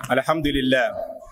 Alhamdulillah.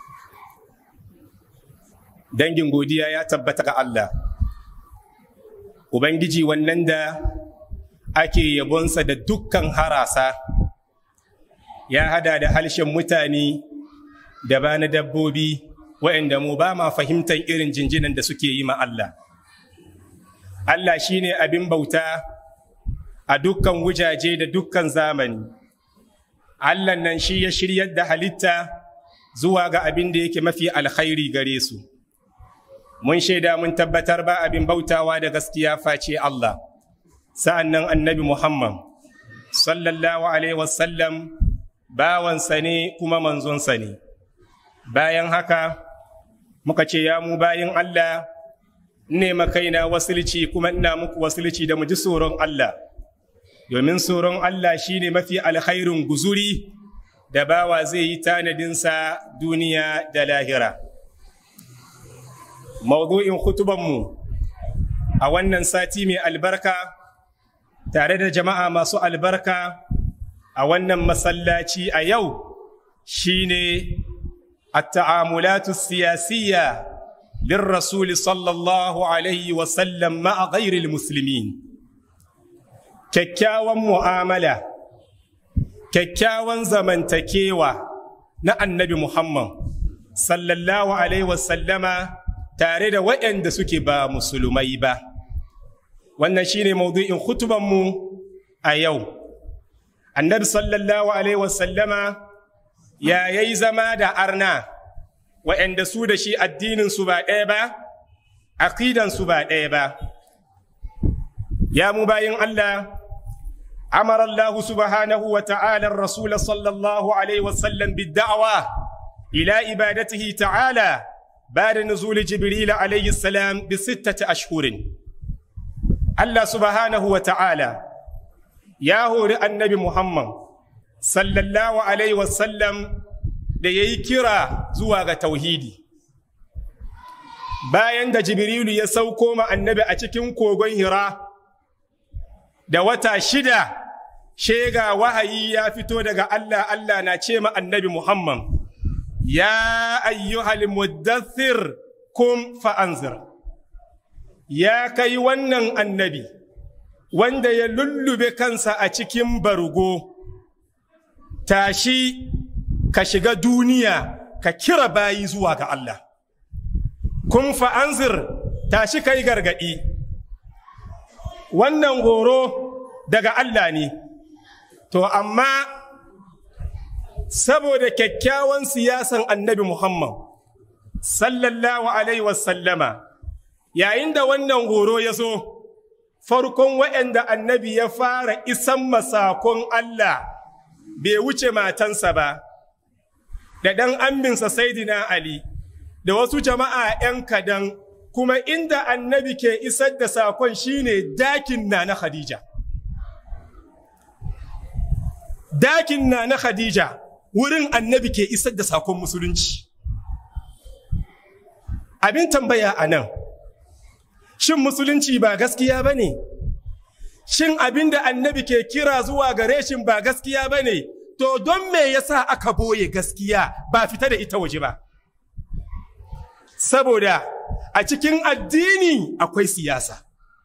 Dangin godiya ya tabbata ga Allah. Ubangiji wannan da ake yabonsa da dukkan harasa, ya hada da harshen mutane da ba na dabbobi waɗanda mu ba ma fahimtar irin jinjinan da suke yi ma Allah. Allah shi ne abin bauta a dukkan wujaje da dukkan zamani. Allah nan shi ya shiryar da halitta zuwa ga abin da yake mafi alkhairi gare su. Mun shaida mun tabbatar ba abin bautawa da gaskiya face Allah. Sa'an nan annabi Muhammad, sallallahu Alaihi wasallam, bawansa ne kuma manzonsa ne. Bayan haka, muka ce ya mu bayin Allah, ne makaina wasilci kuma ina muku wasilci da mu ji tsoron Allah. domin tsoron Allah shi ne mafi alkhairin guzuri da bawa zai yi tanadinsa duniya da lahira. Maudu'in hutubanmu a wannan sati mai albarka tare da jama'a masu albarka a wannan masallaci a yau shi ne التعاملات السياسية للرسول صلى الله عليه وسلم مع غير المسلمين kyakkyawan mu'amala, kyakkyawan zamantakewa na annabi Muhammad sallallahu Alaihi wasallama tare da waɗanda suke ba musulmai ba. Wannan shi ne maudu'in hutubanmu a yau. Annabi sallallahu Alaihi wasallama ya yi zama da arna waɗanda su da shi addininsu ba ɗaya ba, aƙidansu ba ɗaya ba. Ya mu bayin Allah, أمر الله سبحانه وتعالى الرسول صلى الله عليه وسلم بالدعوة إلى عبادته تعالى بعد نزول جبريل عليه السلام بستة أشهر الله سبحانه وتعالى يا هو النبي محمد صلى الله عليه وسلم da ya yi kira zuwa ga tauhidi bayan da jibrilu ya sauko ma annabi a cikin kogon hira da wata shida shega wahayi ya fito daga Allah Allah na ce ma annabi Muhammad ya ayyuhal muddathir kum fa'anzir ya kai wannan annabi wanda ya lullube kansa a cikin bargo tashi ka shiga duniya ka kira bayi zuwa ga Allah kun fa'anzir tashi kai gargadi wannan horo daga Allah ne To, amma saboda kyakkyawan siyasan annabi Muhammad, sallallahu Alaihi wasallama, yayin da wannan horo ya zo, farkon waɗanda annabi ya fara isan masakon Allah bai wuce matansa ba, da ɗan aminsa Saidina Ali, da wasu jama'a ‘yan kadan, kuma inda annabi ke isar da sakon shine dakin na na Khadija. dakin na na Khadija wurin annabi ke isar da sakon musulunci. Abin tambaya a nan, shin musulunci ba gaskiya ba ne? Shin abin da annabi ke kira zuwa gare shin ba gaskiya ba ne? To don me yasa aka boye gaskiya ba fita da ita waje ba? Saboda a cikin addini akwai siyasa.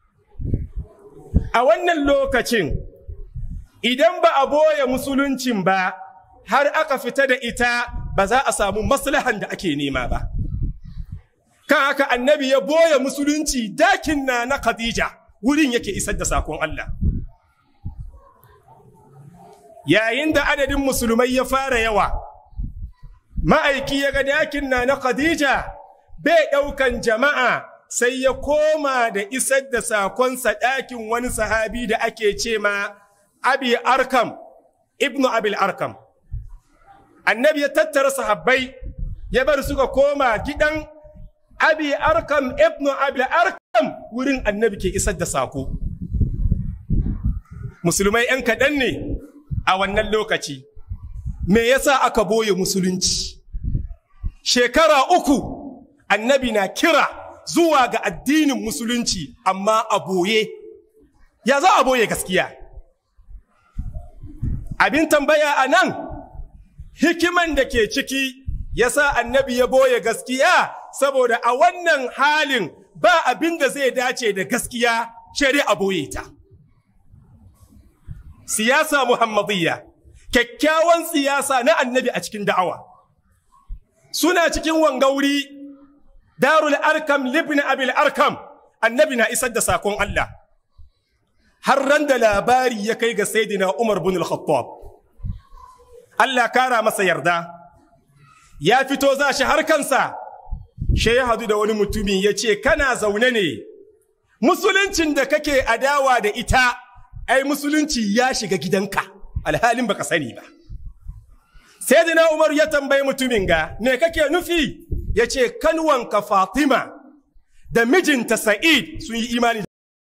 A wannan lokacin, idan ba a boye musuluncin ba har aka fita da ita ba za a samu maslahan da ake nema ba kan haka annabi ya boye musulunci dakin na na khadija wurin yake isar da sakon Allah yayin da adadin musulmai ya fara yawa ma'aiki ya ga dakin na na khadija bai ɗaukan jama'a sai ya koma da isar da sakonsa ɗakin wani sahabi da ake ce ma abi arkam ibnu abil arkam annabi ya tattara sahabbai ya bar suka koma gidan abi arkam ibnu abil arkam wurin annabi ke isar da sako musulmai yan kaɗan ne a wannan lokaci me yasa aka boye musulunci shekara uku annabi na kira zuwa ga addinin musulunci amma a boye ya za a boye gaskiya abin tambaya a nan hikiman da ke ciki ya sa annabi ya boye gaskiya saboda a wannan halin ba abin da zai dace da gaskiya shari'a boye ta. Siyasa Muhammadiyya, kyakkyawan siyasa na annabi a cikin da'awa. Suna cikin wangauri, darul arkam libni abil arkam, annabi na isar da sakon Allah. Har ran da labari ya kai ga Saidina Umar bin al-Khattab. Allah kara masa yarda. ya fito za shi har kansa shi ya hadu da wani mutumi ya ce kana zaune ne musuluncin da kake adawa da ita ai musulunci ya shiga gidanka alhalin baka sani ba sai dina umar ya tambayi mutumin ga me kake nufi ya ce kanwanka fatima da mijinta sa'id sun yi imani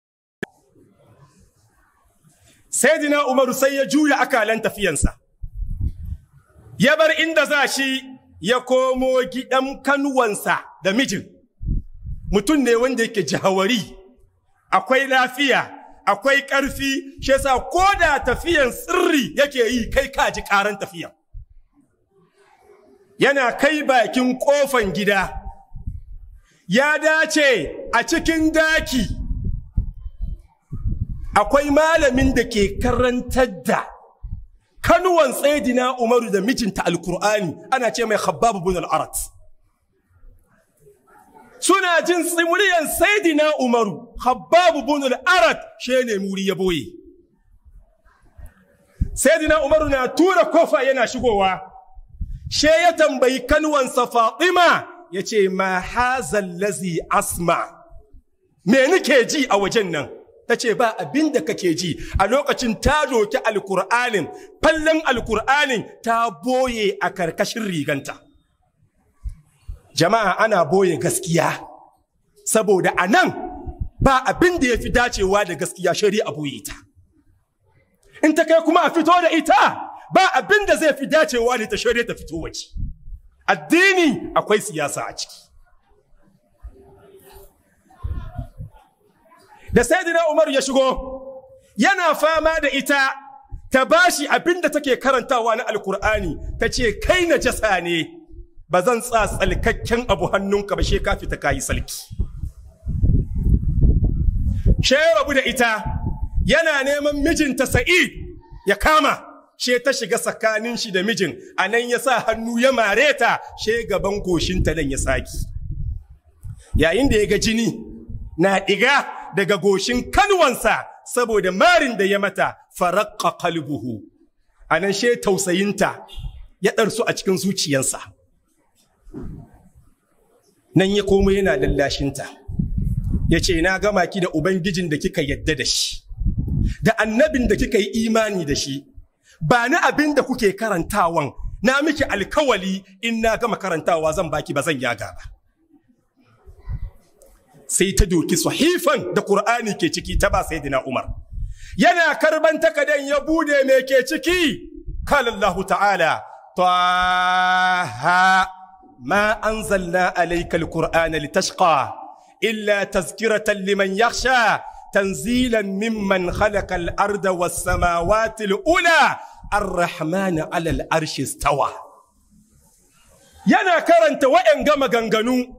sai dina umaru sai ya juya akalan tafiyansa ya bar inda za shi ya komo gidan kanuwansa da mijin mutum ne wanda yake jihawari akwai lafiya akwai ƙarfi shi yasa ko da tafiyan sirri yake yi kai ka ji ƙaran tafiyan yana kai bakin ƙofan gida ya dace a cikin daki akwai malamin da ke karantar da kanuwan tsaidina umaru da mijinta alkur'ani ana ce mai khabbab bin al-arat suna jin tsimuriyan saidina umaru khabbab bin al-arat she ne muri ya boye saidina umaru na tura kofa yana shigowa she ya tambayi kanuwansa fatima ya ce ma hazal lazi asma me nake ji a wajen nan ta ce ba abin da kake ji a lokacin ta doki alkur'anin fallon alkur'anin ta boye a karkashin riganta jama'a ana boye gaskiya saboda a nan ba abin da ya fi dacewa da gaskiya shari'a boye ta in ta kai kuma a fito da ita ba abin da zai fi dacewa da ta shari'a ta fito waje addini akwai siyasa a ciki da sayyidina Umar ya shigo yana fama da ita ta bashi abin da take karantawa na alkur'ani ta ce kai na jasa ne ba zan tsa tsalkakken abu hannunka ba she ka fita kayi salki she rabu da ita yana neman mijinta sa'id ya kama she ta shiga tsakanin shi da mijin a nan ya sa hannu ya mare ta she gaban goshinta nan ya saki yayin da ya ga jini na ɗiga daga goshin kanwansa saboda marin da ya mata farakka kalbuhu a nan she tausayinta ya ɗarsu a cikin zuciyansa nan ya komo yana lallashinta ya ce na gama ki da ubangijin da kika yadda da shi da annabin da kika yi imani da shi ba na abin da kuke karantawan na miki alkawali in na gama karantawa zan baki ba zan yaga ba sai ta doki sahifan da Qur'ani ke ciki ta ba sayyidina Umar yana karban takadan ya bude me ke ciki qala Allah ta'ala taha ma anzalna alayka alqur'ana litashqa illa tazkiratan liman yakhsha tanzilan mimman khalaqa al-arda was-samawati al-ula ar-rahman 'ala al-arshi istawa yana karanta wa'en gama ganganu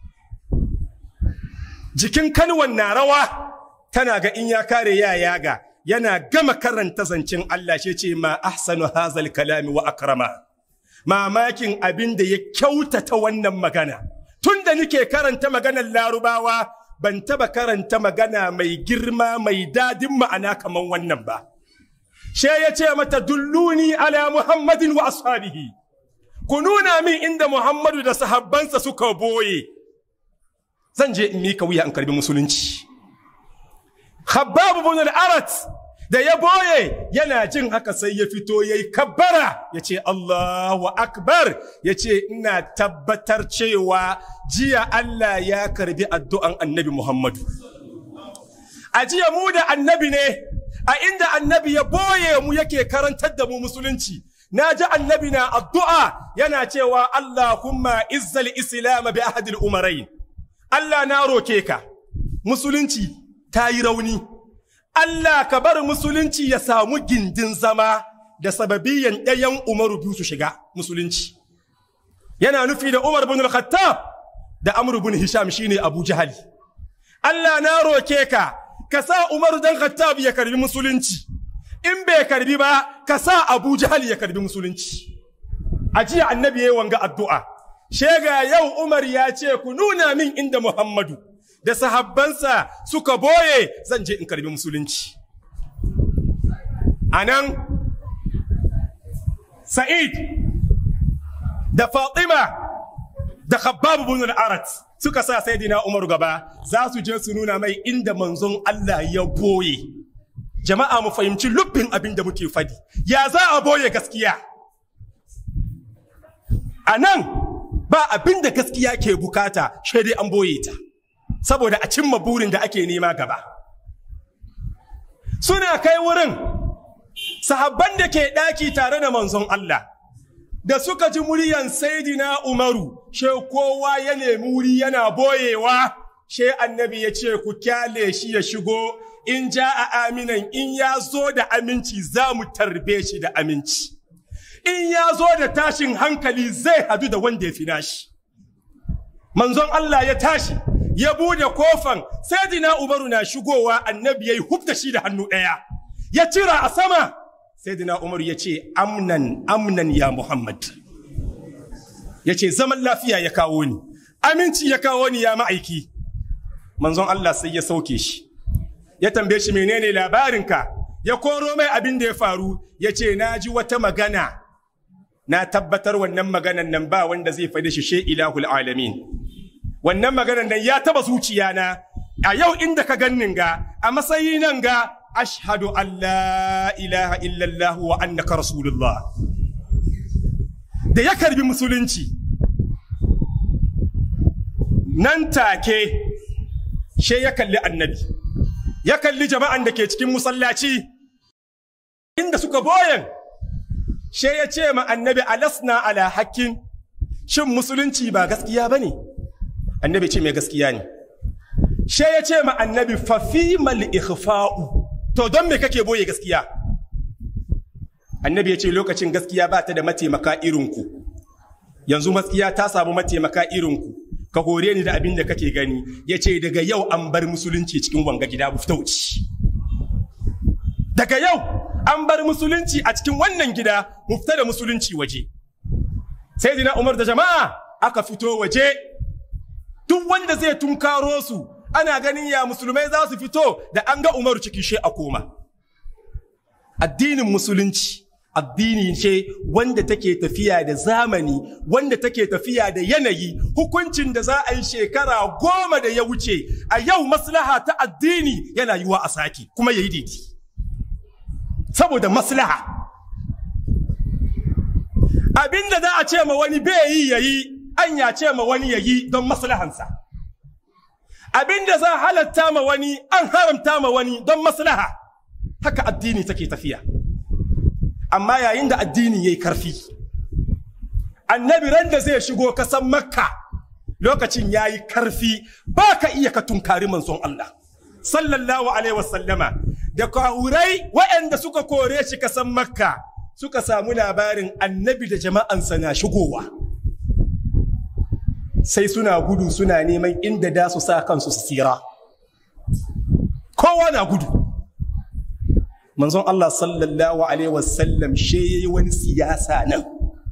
jikin kanwan na rawa tana ga in ya kare ya yaga yana gama karanta zancen Allah shi ce ma ahsanu hazal kalami wa akrama mamakin abin da ya kyautata wannan magana tunda nike karanta maganar larubawa ban taba karanta magana mai girma mai dadin ma'ana kaman wannan ba she ya ce mata dulluni ala muhammadin wa ashabihi ku nuna min inda muhammadu da sahabbansa suka boye zan je in mika wuya in karbi musulunci Khabbab ibn al-Arat da ya boye yana jin haka sai ya fito yayi kabbara yace Allahu akbar yace ina tabbatar cewa jiya Allah ya karbi addu'an Annabi Muhammadu a jiya mu da annabi ne a inda annabi ya boye mu yake karantar da mu musulunci na ji annabi na addu'a yana cewa Allahumma izzal islam bi ahadil umarain Allah na roke ka, musulunci ta yi rauni, Allah ka bar musulunci ya samu gindin zama da sababiyan ɗayan Umaru biyu su shiga musulunci yana nufi da Umar bin al-Khattab da Amr bin Hisham shine Abu Jahali Allah na roke ka ka sa Umar dan Khattab ya karbi musulunci in bai karbi ba ka sa Abu Jahali ya karbi musulunci a jiya annabi yayi wanga addu'a shega yau Umar ya ce ku nuna min inda Muhammadu da sahabbansa suka boye zan je in karbi musulunci anan Sa'id da Fatima da Khabbab ibn al-Arat suka sa Sayyidina Umar gaba za su je su nuna mai inda manzon Allah ya boye jama'a mu fahimci lubbin abin da muke fadi ya za a boye gaskiya a nan ba abin da gaskiya ke bukata shi dai an boye ta saboda a cimma burin da ake nema gaba suna kai wurin sahabban da ke ɗaki tare da manzon Allah da suka ji muryan saidina Umaru she kowa ya nemi wuri yana boyewa she annabi ya ce ku kyale shi ya shigo in ja a aminan in ya zo da aminci za mu tarbe shi da aminci in ya zo da tashin hankali zai hadu da wanda ya fi nashi manzon Allah ya tashi ya bude kofan saidina Umaru na shigowa annabi yayi hubda shi da hannu ɗaya ya cira a sama saidina Umaru ya ce amnan amnan ya Muhammad ya ce zaman lafiya ya kawo ni aminci ya kawo ni ya ma'aiki manzon Allah sai ya sauke shi ya tambaye shi menene labarinka ya koro mai abin da ya faru ya ce na ji wata magana na tabbatar wannan maganan nan ba wanda zai faɗi shi she ilahul alamin wannan maganan nan ya taba zuciya na a yau inda ka gannin ga a matsayi nan ga ashhadu an la ilaha illallah wa annaka rasulullah da ya karbi musulunci nan take she ya kalli annabi ya kalli jama'an da ke cikin musallaci inda suka boyen she ya ce ma annabi alasna ala hakkin shin musulunci ba gaskiya ba ne annabi ce mai gaskiya ne she ya ce ma annabi fafimal ikhfa'u to don me kake boye gaskiya annabi ya ce lokacin gaskiya ba ta da mataimaka irinku yanzu gaskiya ta samu mataimaka irinku ka hore ni da abin da kake gani ya ce daga yau an bar musulunci cikin wanga gida wuce daga yau an bar musulunci a cikin wannan gida mu fita da musulunci waje sai dina umar da jama'a aka fito waje duk wanda zai tunkaro su ana ganin ya musulmai za su fito da an ga umaru ciki she a koma addinin musulunci addini ce wanda take tafiya da zamani wanda take tafiya da yanayi hukuncin da za a yi shekara goma da ya wuce a yau maslaha ta addini yana yiwa a sake kuma ya yi daidai saboda maslaha abinda za a ce ma wani bai yi yayi an ya ce ma wani yayi don maslahansa abinda za a halatta ma wani an haramta ma wani don maslaha haka addini take tafiya amma yayin da addini yayi karfi annabi ran da zai shigo kasan makka lokacin yayi karfi ba ka iya ka tunkari manzon Allah sallallahu alaihi wasallama da kahurai waɗanda suka kore shi kasan makka suka samu labarin annabi da jama'ansa na shigowa sai suna gudu suna neman inda da su sa kansu su tsira kowa na gudu manzon Allah sallallahu alaihi wasallam she yayi wani siyasa nan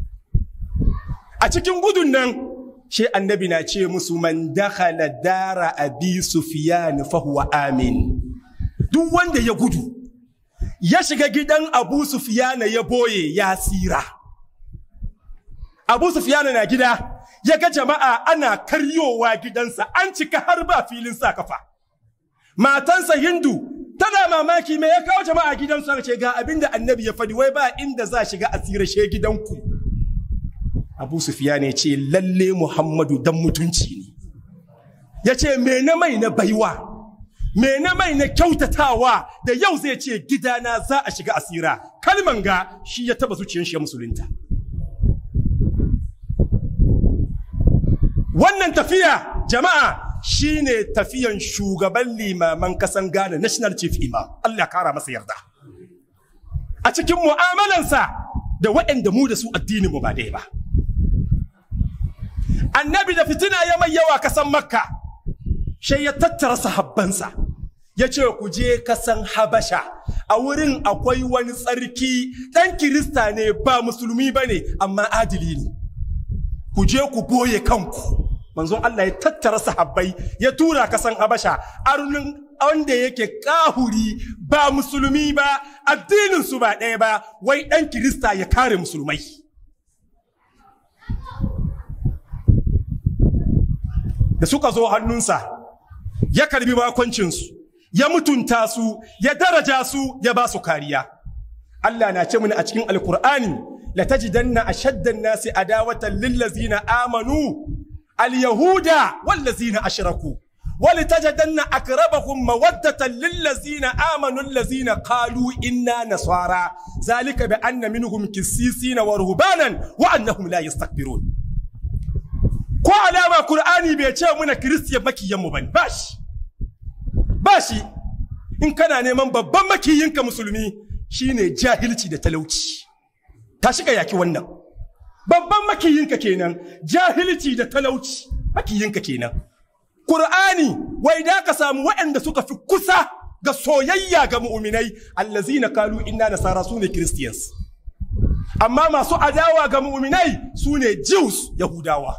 a cikin gudun nan she annabi na ce musu man dakhala dara abi sufyan fa huwa amin duk wanda ya gudu ya shiga gidan abu sufiyana ya boye ya tsira abu sufiyana na gida ya ga jama'a ana karyowa gidansa an cika har ba filin sa kafa matansa hindu tana mamaki me ya kawo jama'a gidansu ce ga abinda annabi ya fadi wai ba inda za shiga a tsira she gidanku abu sufiyana ya ce lalle muhammadu dan mutunci ne ya ce me na mai na baiwa me na mai na kyautatawa da yau zai ce gidana za a shiga asira kalman ga shi ya taba zuciyar shi ya musulunta wannan tafiya jama'a shine tafiyan shugaban limaman kasan Ghana national chief imam Allah kara masa yarda a cikin mu'amalansa da waɗanda mu da su addinin mu ba ɗaya ba annabi da fitina ya mai yawa kasan makka sai ya tattara sahabbansa ya ce ku je kasan habasha a wurin akwai wani tsarki ɗan kirista ne ba musulmi ba ne amma adili ne ku je ku boye kanku manzon Allah ya tattara sahabbai ya tura kasan habasha arunin wanda yake kahuri ba musulmi ba addinin su ba ɗaya ba wai ɗan kirista ya kare musulmai da suka zo hannunsa ya karbi bakoncinsu ya mutunta su ya daraja su ya ba su kariya Allah na ce mini a cikin alkur'ani la tajidanna ashaddan nasi adawatan lillazina amanu alyahuda wallazina ashraku ولتجدن أقربهم مودة للذين آمنوا الذين قالوا إنا نصارى ذلك بأن منهم كسيسين ورهبانا وأنهم لا يستكبرون ko alama Kur'ani bai ce muna kiristiya makiyanmu bane bashi bashi in kana neman babban makiyinka musulmi shine jahilci da talauci tashi ka yaki wannan babban makiyinka kenan jahilci da talauci makiyinka kenan Kur'ani wai da ka samu waɗanda suka fi kusa ga soyayya ga mu'minai allazina kalu inna nasara sune christians amma masu adawa ga mu'minai sune jews yahudawa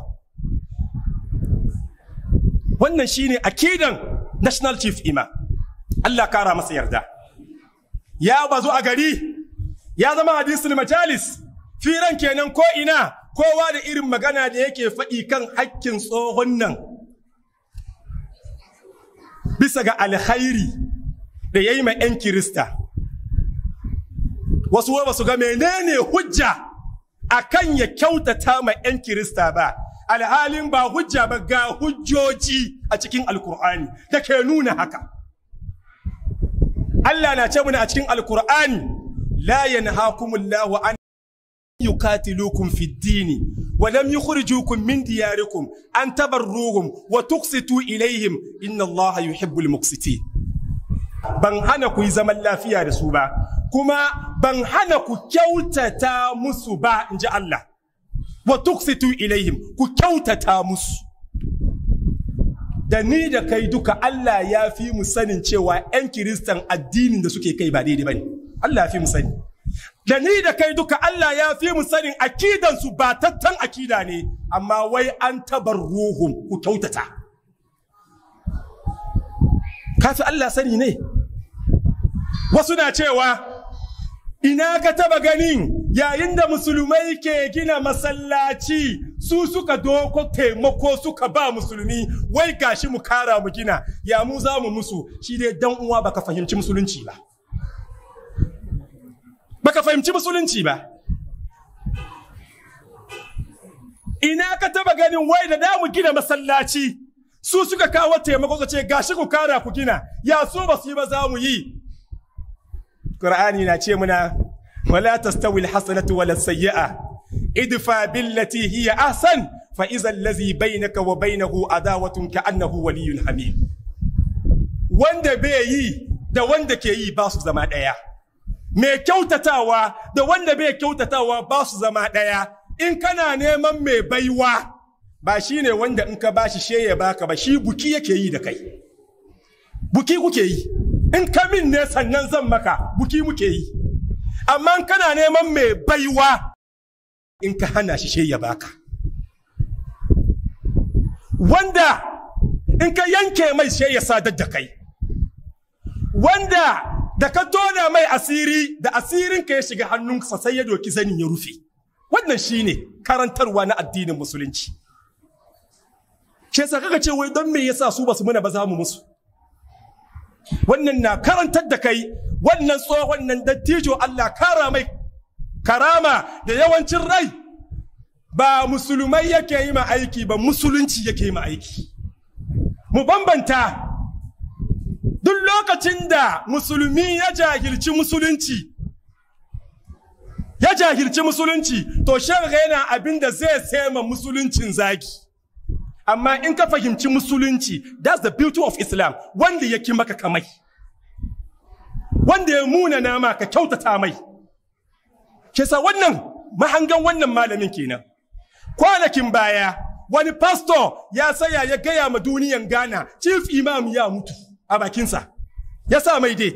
wannan shine akidan national chief ima Allah kara masa yarda ya bazu a gari ya zama hadisul majalis firan kenan ko ina kowa da irin magana da yake faɗi kan hakkin tsohon nan bisa ga alkhairi da ya yi ma 'yan kirista wasu ba su ga menene hujja akan ya kyautata ma 'yan kirista ba alhalin ba hujja ba ga hujjoji a cikin alkur'ani da ke nuna haka Allah na ce muna a cikin alkur'ani la yanhakumullahu an يقاتلوكم في الدين ولم يخرجوكم من دياركم أن تبروهم وتقسطوا إليهم إن الله يحب المقسطين ban hana ku yi zaman lafiya da su ba kuma ban hana ku kyautata musu ba in ji Allah wa tuksitu ilaihim ku kyautata musu da ni da kai duka Allah ya fi mu sanin cewa 'yan kiristan addinin da suke kai ba daidai ba ne Allah ya fi mu sani da ni da kai duka Allah ya fi mu sanin akidansu ba tattan akida ne amma wai an tabar ruhun ku kyautata kafi Allah sani ne wasu na cewa ina ka taba ganin yayin da musulmai ke gina masallaci su suka doko taimako suka ba musulmi wai gashi mu kara mu gina ya mu za mu musu shi dai dan uwa baka fahimci musulunci ba baka fahimci musulunci ba ina ka taba ganin wai da damu gina masallaci su suka kawo taimako su ce gashi ku kara ku gina ya so ba su yi ba za mu yi Qur'ani na ce muna wala tastawi alhasanatu wala sayyi'a idfa billati hiya ahsan fa idza allazi bainaka wa bainahu adawatun ka'annahu waliyyun hamid wanda bai yi da wanda ke yi ba su zama daya mai kyautatawa da wanda bai kyautatawa ba su zama ɗaya in kana neman mai baiwa ba shi ne wanda in ka ba shi she ya baka ba shi buki yake yi da kai buki kuke yi in ka min ne sannan zan maka buki muke yi amma in kana neman mai baiwa in ka hana shi she ya baka wanda in ka yanke mai she ya sadar da kai wanda da ka tona mai asiri da asirinka ya shiga hannunsa sai ya doki zanin ya rufe wannan shine karantarwa na addinin musulunci shi yasa kaga ce wai don me yasa su basu muna ba za mu musu wannan na karantar da kai wannan tsohon nan dattijo Allah kara mai karama da yawancin rai ba musulmai yake yi ma aiki ba musulunci yake yi ma aiki mu bambanta duk lokacin da musulmi ya jahilci musulunci ya jahilci musulunci to shirga yana abin da zai sema musuluncin zaki amma in ka fahimci musulunci that's the beauty of islam wanda ya ki maka kamai wanda ya muna nama ka kyautata mai ke sa wannan mahangan wannan malamin kenan kwanakin baya wani pastor ya saya ya gaya ma duniyan Ghana chief imam ya mutu a bakinsa ya sa mai date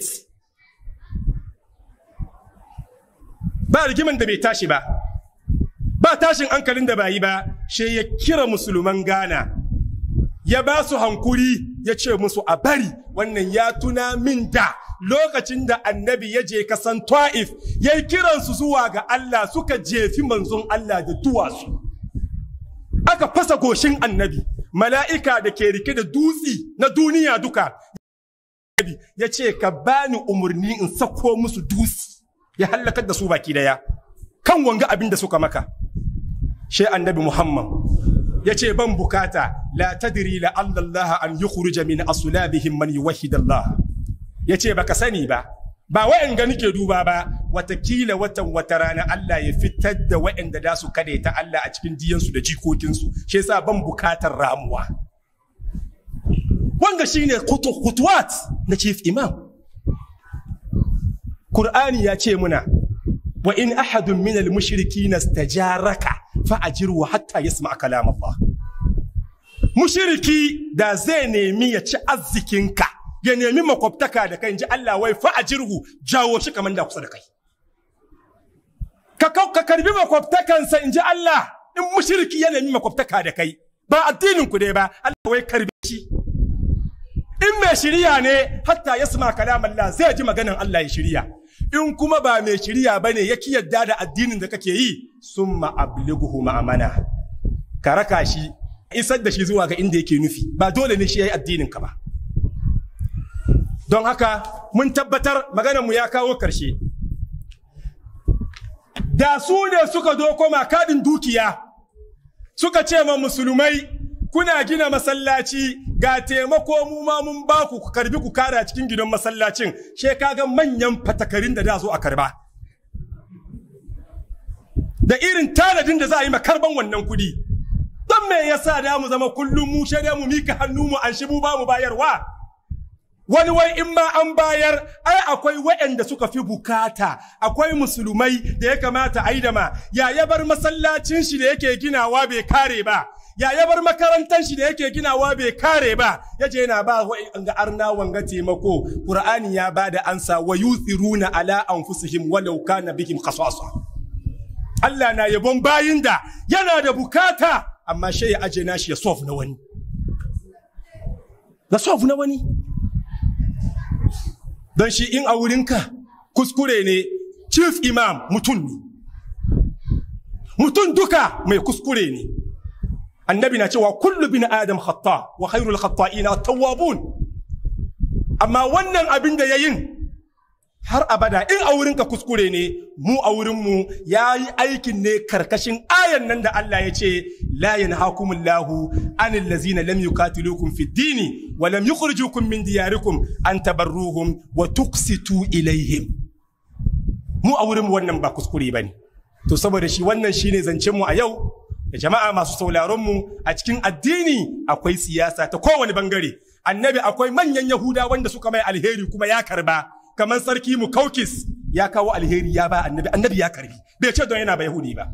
ba rigiman da bai tashi ba ba tashin hankalin da ba yi ba she ya kira musulman Ghana ya ba su hankuri ya ce musu a bari wannan ya tuna min da lokacin da annabi ya je kasan ta'if ya yi kiransu zuwa ga Allah suka jefi manzon Allah da duwatsu aka fasa goshin annabi mala'ika da ke rike da dutsi na duniya duka ya ce ka bani umarni in sako musu dutsi ya hallakar da su baki daya kan wanga abin da suka maka she annabi muhammad ya ce ban bukata la tadri la Allah an yukhruja min asulabihim man yuwahhid Allah ya ce baka sani ba ba wa'anga nike duba ba watakila watan wata rana Allah ya fitar da wa'anda da su kade ta Allah a cikin diyansu da jikokinsu shi yasa ban bukatar ramuwa wanga shine kutuwat na chief imam Qur'ani ya ce muna wa in ahadun min al-mushrikin istajaraka fa ajirhu hatta yasma kalam Allah mushriki da zai nemi ya ci arzikinka ya nemi makwabtaka da kai ji Allah wai fa ajirhu jawo shi kamar da kusa da kai ka ka karbi makwabtakansa in ji Allah in mushriki ya nemi makwabtaka da kai ba addinin ku dai ba Allah wai karbi shi in mai shiriya ne hatta yasma kalam Allah zai ji maganan Allah ya shiriya in kuma ba mai shiriya bane ya ki yadda da addinin da kake yi summa ablighu ma'amana ka raka shi isar da shi zuwa ga inda yake nufi ba dole ne shi yayi addinin ka ba don haka mun tabbatar mu ya kawo karshe da su ne suka doko makadin dukiya suka ce ma musulmai kuna gina masallaci ga taimako mu ma mun ba ku ku karbi ku kara cikin gidan masallacin she kaga manyan fatakarin da da zo a karba da irin tanadin da za a yi makarban wannan kudi don me yasa da mu zama kullum mu shaida mu mika hannu mu an shi mu ba mu bayarwa wani wai in ma an bayar ai akwai waɗanda suka fi bukata akwai musulmai da ya kamata a yi da ma ya ya bar masallacin shi da yake ginawa bai kare ba ya ya bar makarantar shi da yake ginawa bai kare ba yaje yana ba ga arna wanga taimako qur'ani ya bada ansa wa yuthiruna ala anfusihim walau kana bihim khasasa Allah na yabon bayin da yana da bukata amma shi ya aje nashi ya sof na wani na sof na wani don shi in a wurinka kuskure ne chief imam mutum ne mutum duka mai kuskure ne annabi na cewa kullu bin adam khata wa khairul khata'ina tawwabun amma wannan abin da yayin har abada in a wurinka kuskure ne mu a wurinmu ya yi aikin ne karkashin ayan nan da Allah ya ce la yanhakumullahu anil lazina lam yuqatilukum fid dini wa lam yukhrijukum min diyarikum an tabarruhum wa tuqsitu ilaihim mu a wurinmu wannan ba kuskure bane to saboda shi wannan shine zancen mu a yau da jama'a masu sauraron mu a cikin addini akwai siyasa ta kowane bangare annabi akwai manyan yahuda wanda suka mai alheri kuma ya karba kamar sarki mu kaukis ya kawo alheri ya ba annabi annabi ya karbi bai ce don yana ba yahudi ba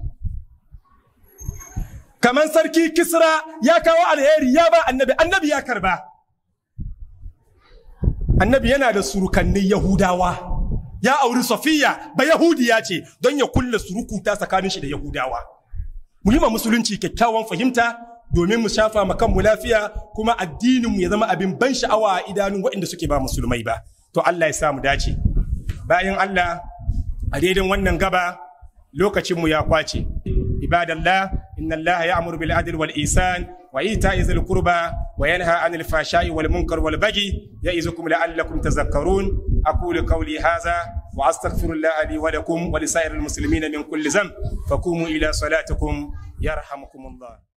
kamar sarki kisra ya kawo alheri ya ba annabi annabi ya karba annabi yana da surukannin yahudawa ya auri safiya ba yahudiya ce don ya kulle surukuta tsakanin shi da yahudawa mu yi ma musulunci kyakkyawan fahimta domin mu shafa ma kanmu lafiya kuma addininmu ya zama abin ban sha'awa a idanun waɗanda suke ba musulmai ba to Allah ya samu dace bayan Allah a daidan wannan gaba lokacinmu ya kwace ibadallah inna Allah ya'muru bil adli wal ihsan wa ita'i zil qurba wa yanha 'anil fahsha'i wal munkar wal baghi ya'izukum la'allakum tadhakkarun aqulu qawli hadha wa astaghfirullah li wa lakum wa li sa'iril muslimina min kulli dhanb faqumu ila salatikum yarhamukumullah